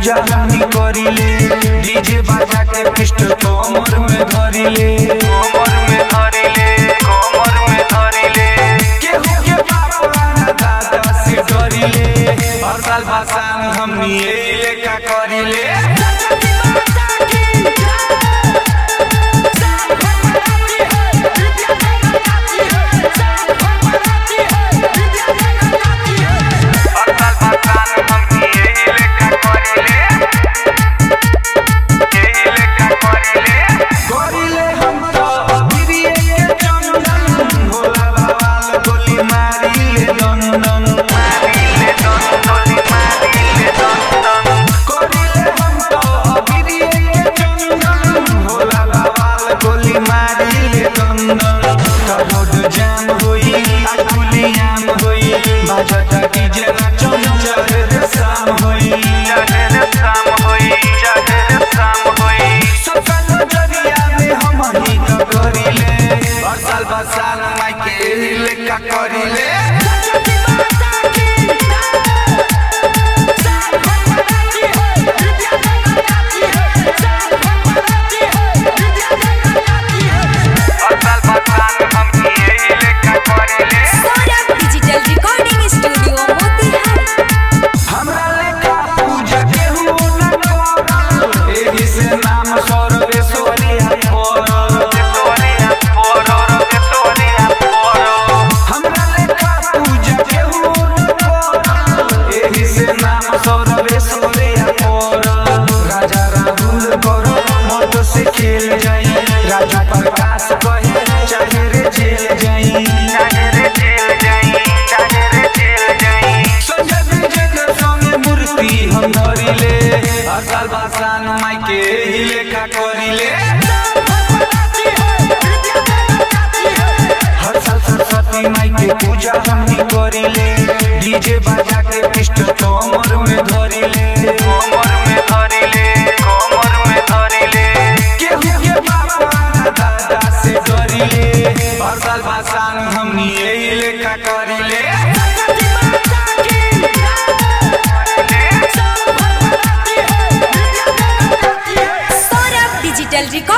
पूजा हमनी करिले डीजे बाजा के पिस्टल कमर में धरिले कमर में धरिले कमर में धरिले केहू के बाप ना दादा से डरिले हर साल भाषण हमनी यही लेखा करिले हर साल भाषण हमनी यही लेखा करिले यही लेखा करिले करिले हम तो गिरिए के चंदन भोला बाबा गोली मारिले लंदन मारिले लंदन मारिले लंदन करिले हम तो गिरिए के चंदन भोला बाबा गोली मारिले लंदन रोड जाम होई आज पुलियाम होई बाजता डीजे ना चमचा रे शाम होई रे शाम होई रे शाम होई सबका नजरिया में हम ही तो करिले हर साल बसाल माई के लेका करिले हर साल बसाल हम यही लेका करिले Saurabh digital recording studio Motihari हमरा लेखा पूजा केहू न करल एही से नाम सर्वेश्वरिया पड़ल सर्वेश्वरिया पड़ल सर्वेश्वरिया पड़ल हमरा लेखा पूजा केहू न करल एही से नाम सर्वेश्वरिया पड़ल राजा राहुल करो मत से खेल जाई राजू प्रकाश कहे चाहे रे जेल जाई चाहे रे जेल जाई चाहे रे जेल जाई संजय विजय संगे मूर्ति हम धरिले हर साल भाषण माई के ही लेखा करिले हर साल सरस्वती माई के पूजा हमनी करिले डीजे बाजा के पिस्टल कमर में धरिले कमर में धरिले कमर में धरिले केहू के बाप ना दादा से डरिले हर साल भाषण हमनी यही लेखा करिले सौरभ डिजिटल रिकॉर्ड